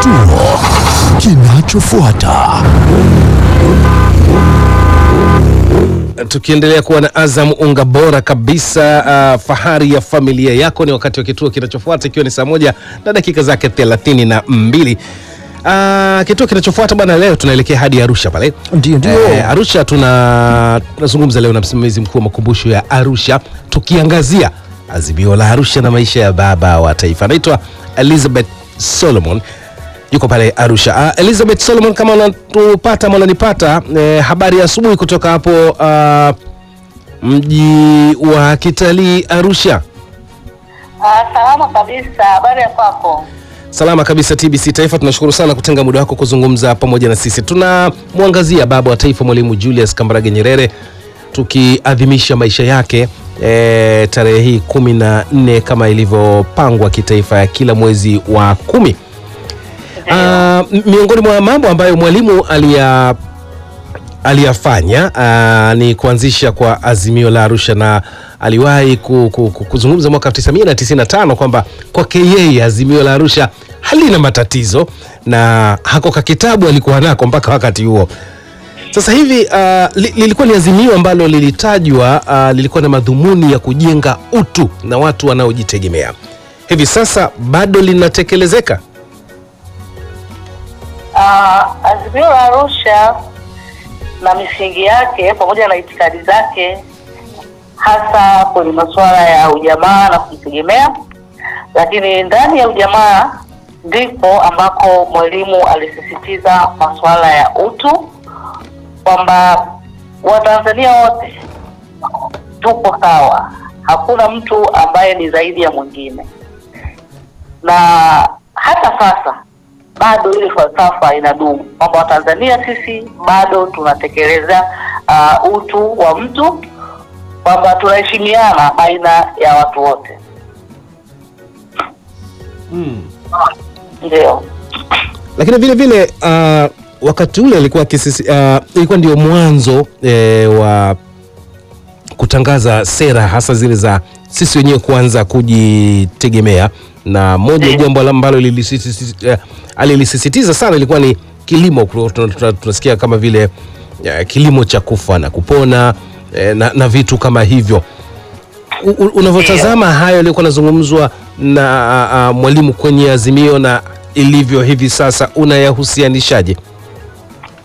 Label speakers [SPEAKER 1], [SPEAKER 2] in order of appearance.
[SPEAKER 1] Kituo kinachofuata.
[SPEAKER 2] Tukiendelea kuwa na Azam unga bora kabisa, uh, fahari ya familia yako. Ni wakati wa kituo kinachofuata, ikiwa ni saa moja na dakika zake thelathini na mbili. Uh, kituo kinachofuata bwana, leo tunaelekea hadi Arusha pale.
[SPEAKER 1] Ndio, ndio.
[SPEAKER 2] Eh, Arusha tuna tunazungumza leo na msimamizi mkuu wa makumbusho ya Arusha, tukiangazia azimio la Arusha na maisha ya baba wa taifa. Anaitwa Elizabeth Solomon yuko pale Arusha. Uh, Elizabeth Solomon, kama unatupata ama unanipata, eh, habari ya asubuhi kutoka hapo uh, mji wa kitalii Arusha.
[SPEAKER 3] Ah, salama kabisa. Habari ya kwako?
[SPEAKER 2] Salama kabisa TBC Taifa, tunashukuru sana kutenga muda wako kuzungumza pamoja na sisi. Tunamwangazia baba wa taifa Mwalimu Julius Kambarage Nyerere tukiadhimisha maisha yake e, tarehe hii kumi na nne kama ilivyopangwa kitaifa ya kila mwezi wa kumi. Ah, m- miongoni mwa mambo ambayo mwalimu alia aliyafanya ah, ni kuanzisha kwa azimio la Arusha na aliwahi ku, ku, ku, kuzungumza mwaka 1995 kwamba kwake yeye azimio la Arusha halina matatizo na hako ka kitabu alikuwa nako mpaka wakati huo. Sasa hivi uh, li, lilikuwa ni azimio ambalo lilitajwa uh, lilikuwa na madhumuni ya kujenga utu na watu wanaojitegemea. Hivi sasa bado linatekelezeka?
[SPEAKER 3] Ah, azimio la Arusha na misingi yake pamoja na itikadi zake hasa kwenye masuala ya ujamaa na kujitegemea, lakini ndani ya ujamaa ndipo ambako Mwalimu alisisitiza masuala ya utu kwamba Watanzania wote tupo sawa, hakuna mtu ambaye ni zaidi ya mwingine, na hata sasa bado ile falsafa inadumu kwamba Watanzania sisi bado tunatekeleza uh, utu wa mtu, kwamba tunaheshimiana baina ya watu wote. Ndio.
[SPEAKER 2] lakini vile vile uh, wakati ule alikuwa akisisi, uh, ilikuwa ndio mwanzo eh, wa kutangaza sera hasa zile za sisi wenyewe kuanza kujitegemea, na moja ya jambo ambalo lilisisitiza- eh, alilisisitiza sana ilikuwa ni kilimo. Tuna- tuna- tuna- Tunasikia kama vile eh, kilimo cha kufa na kupona eh, na, na vitu kama hivyo U- u- unavyotazama hayo yaliyokuwa yanazungumzwa na a, a, mwalimu kwenye azimio na ilivyo hivi sasa unayahusianishaje?